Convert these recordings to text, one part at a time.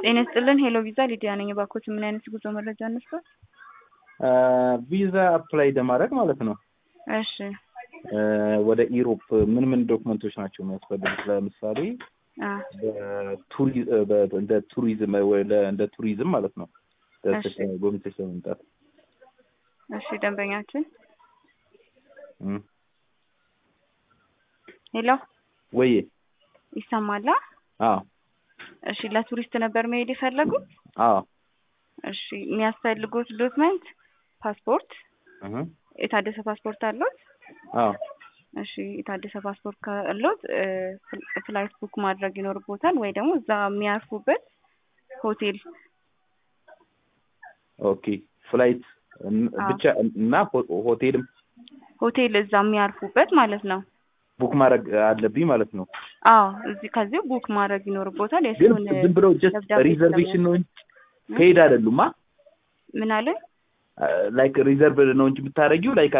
ጤና ይስጥልን ሄሎ ቪዛ ሊዲያ ነኝ። እባክዎት ምን አይነት ጉዞ መረጃ ነስቷል? ቪዛ አፕላይ ለማድረግ ማለት ነው። እሺ ወደ ኢሮፕ ምን ምን ዶክመንቶች ናቸው የሚያስፈልጉት? ለምሳሌ አ በቱሪ- በ- እንደ ቱሪዝም ወይ ለ- እንደ ቱሪዝም ማለት ነው እሺ። ጎብኝተሽ ለመምጣት እሺ ደንበኛችን እም። ሄሎ ወይ ይሰማላ? አዎ እሺ ለቱሪስት ነበር መሄድ የፈለጉት? አዎ እሺ የሚያስፈልጉት ዶክመንት ፓስፖርት፣ እህ የታደሰ ፓስፖርት አለዎት? አዎ እሺ የታደሰ ፓስፖርት ካለዎት እ፣ ፍል- ፍላይት ቡክ ማድረግ ይኖርቦታል ወይ ደግሞ እዛ የሚያርፉበት ሆቴል ኦኬ ፍላይት እን- አዎ። ብቻ እና ሆ- ሆቴልም ሆቴል እዛ የሚያርፉበት ማለት ነው። ቡክ ማድረግ አለብኝ ማለት ነው። አዎ እዚህ ከዚሁ ቡክ ማድረግ ይኖርቦታል። ግን የእሱን ዝም ብለው ጀስት ደብዳቤ ሪዘርቬሽን ነው እንጂ እ? ፔድ አይደሉማ። ምን አለ? ላይክ ሪዘርቭ ነው እንጂ የምታደርጊው ላይክ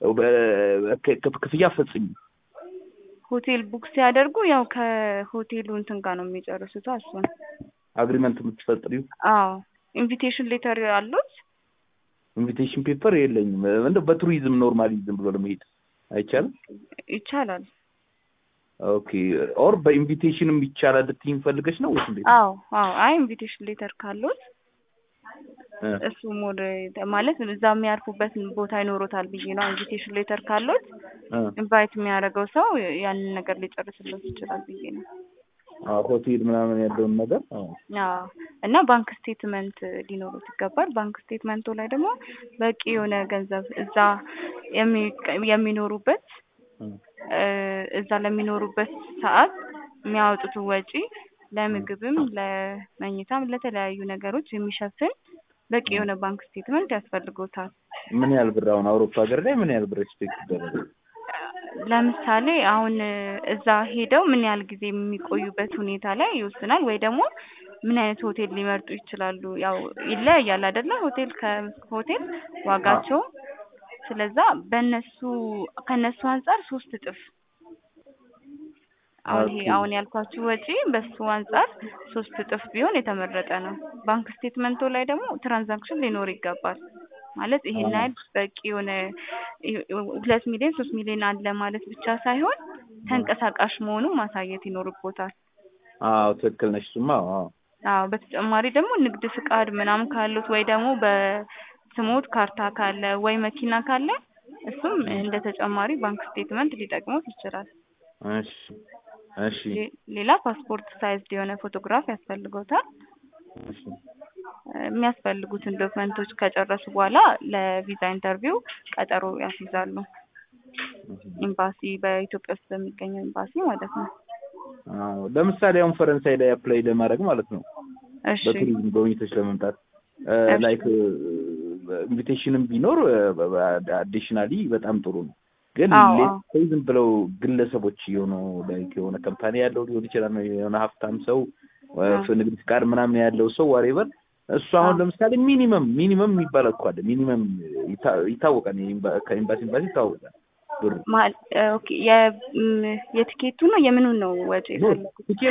ክፍያ ፈጽሚ ሆቴል ቡክ ሲያደርጉ ያው ከሆቴሉ እንትን ጋር ነው የሚጨርሱት እሱን። አግሪመንት የምትፈጥሪው አዎ ኢንቪቴሽን ሌተር አሉት? ኢንቪቴሽን ፔፐር የለኝም። እንደው በቱሪዝም ኖርማሊ ዝም ብሎ ለመሄድ አይቻልም። ይቻላል። ኦኬ ኦር በኢንቪቴሽንም ይቻላል ልትይኝ ፈልገሽ ነው ወይስ እንዴት? አዎ አዎ አይ ኢንቪቴሽን ሌተር ካሉት እ፣ እሱ ሞድ ማለት እዛ የሚያርፉበት ቦታ ይኖሮታል ብዬ ነው። ኢንቪቴሽን ሌተር ካሉት እ፣ ኢንቫይት የሚያደርገው ሰው ያንን ነገር ሊጨርስለት ይችላል ብዬ ነው። አዎ ሆቴል ምናምን ያለውን ነገር አዎ። አዎ እና ባንክ ስቴትመንት ሊኖሩት ይገባል። ባንክ ስቴትመንቱ ላይ ደግሞ በቂ የሆነ ገንዘብ እዛ የሚ- የሚኖሩበት እ፣ እ፣ እዛ ለሚኖሩበት ሰዓት የሚያወጡት ወጪ ለምግብም፣ ለመኝታም፣ ለተለያዩ ነገሮች የሚሸፍን በቂ የሆነ ባንክ ስቴትመንት ያስፈልጎታል። ምን ያህል ብር አሁን አውሮፓ ሀገር ላይ ምን ያህል ብር ኤክስፔክት ይደረጋል? ለምሳሌ አሁን እዛ ሄደው ምን ያህል ጊዜ የሚቆዩበት ሁኔታ ላይ ይወስናል። ወይ ደግሞ ምን አይነት ሆቴል ሊመርጡ ይችላሉ። ያው ይለያያል አይደለ? ሆቴል ከሆቴል ዋጋቸው። ስለዛ በእነሱ ከእነሱ አንጻር ሶስት እጥፍ አሁን ይሄ ኦኬ። አሁን ያልኳችሁ ወጪ በሱ አንጻር ሶስት እጥፍ ቢሆን የተመረጠ ነው። ባንክ ስቴትመንቱ ላይ ደግሞ ትራንዛክሽን ሊኖር ይገባል። ማለት ይሄን አዎ። ያህል በቂ የሆነ ሁለት ሚሊዮን ሶስት ሚሊዮን አለ ማለት ብቻ ሳይሆን ተንቀሳቃሽ መሆኑን ማሳየት ይኖርቦታል። አዎ ትክክል ነሽ። እሱማ አዎ አዎ በተጨማሪ ደግሞ ንግድ ፍቃድ ምናምን ካሉት ወይ ደግሞ በስሞት ካርታ ካለ ወይ መኪና ካለ እሱም እንደ ተጨማሪ ባንክ ስቴትመንት ሊጠቅሙት ይችላል። እሺ እሺ ሌ- ሌላ ፓስፖርት ሳይዝ የሆነ ፎቶግራፍ ያስፈልገውታል። እሺ የሚያስፈልጉትን ዶክመንቶች ከጨረሱ በኋላ ለቪዛ ኢንተርቪው ቀጠሮ ያስይዛሉ። ኤምባሲ በኢትዮጵያ ውስጥ በሚገኘው ኤምባሲ ማለት ነው። አዎ ለምሳሌ አሁን ፈረንሳይ ላይ አፕላይ ለማድረግ ማለት ነው እሺ በቱሪዝም ጎብኝቶች ለመምጣት እሺ። ላይክ ኢንቪቴሽንም ቢኖር አዲሽናሊ በጣም ጥሩ ነው። ግን አዎ፣ ሌት አዎ። ሴይ ዝም ብለው ግለሰቦች የሆኑ ላይክ የሆነ ካምፓኒ ያለው ሊሆን ይችላል የሆነ ሀብታም ሰው አዎ። ንግድ ፍቃድ ምናምን ያለው ሰው ዋሬቨር እሱ አሁን አዎ። ለምሳሌ ሚኒመም ሚኒመም የሚባል እኮ አለ ሚኒመም ይታ- ይታወቃል የኤምባ- ከኤምባሲ ኤምባሲ ይታወቃል ብሩ ማል ኦኬ የ ም- የትኬቱ ነው የምኑን ነው ወጪ ኖ የፈለጉት? ቲኬት